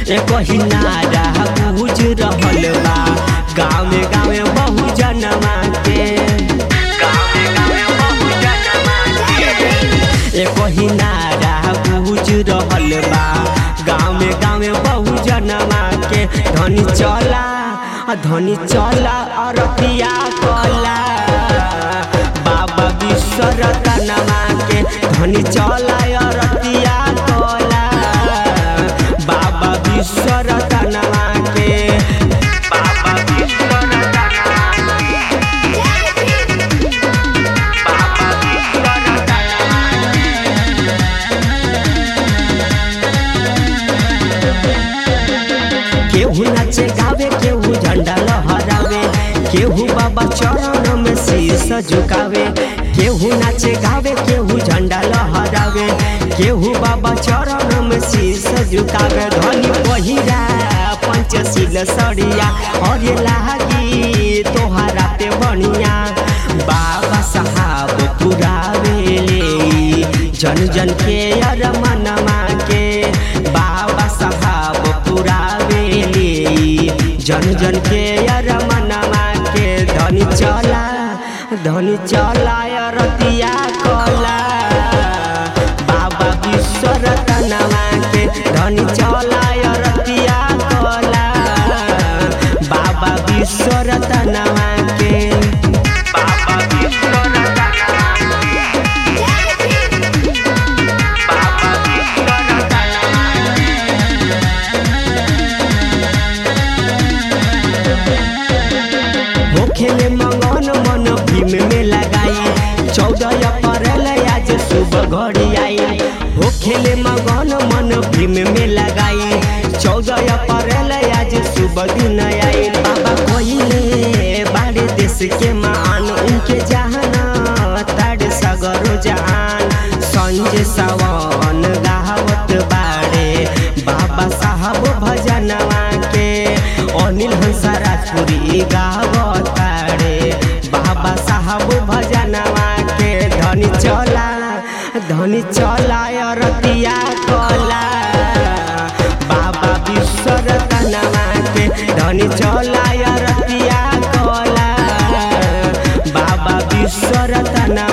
एक ही नारा गूंज रहल बा गाँव गाँव बहु जनवा के गाँव गाँव बहु जनवा के एक ही नारा गूंज रहल बा गाँव गाँव बहु जनवा के धनी चला धनी चला अरतिया कला बाबा विश्वरतनमा के धनी चला अरतिया कला बाबा विश्वरतनमा के बाबा विश्वरतनमा बाबा विश्वरतनमा केहू नाचे गावे केहू झंडा लहरावे केहू बाबा चरण में शीश झुकावे केहू नाचे गावे केहू झंडा लहरावे केहू बाबा चरण में शीश झुकावे धनी पहिरा पंचशील सड़िया और लागी तोहरा पे बनिया बाबा साहब पुरावेले जन जन के अर मनमा के बाबा साहब पुरावेले जन जन के अर मनमा के धनी चला धनी चला रतिया कला बाबा विश्वरतनमा के धनी चला रतिया कला बाबा विश्वरतनमा के बाबा विश्वरतनमा बाबा विश्वरतनमा होखेले मंगन मन भीम में लगाई चौदह अप्रैल आज सुबह घड़ी आई होखेले मंगन मन भीम में लगाई चौदह अप्रैल आज सुबह दिन आई बाबा कोइले बाड़े देश के मान उनके जहाना ताड़ सगरो जहान संजय सावन गावत बाड़े बाबा साहब भजनवा के अनिल हंसा राजपुरी गावताड़े बाबा साहब भजनवा के धनी चला धनी चला रतिया कला बाबा विश्वरतनवा के धनी चला रतिया कला बाबा विश्वरतनवा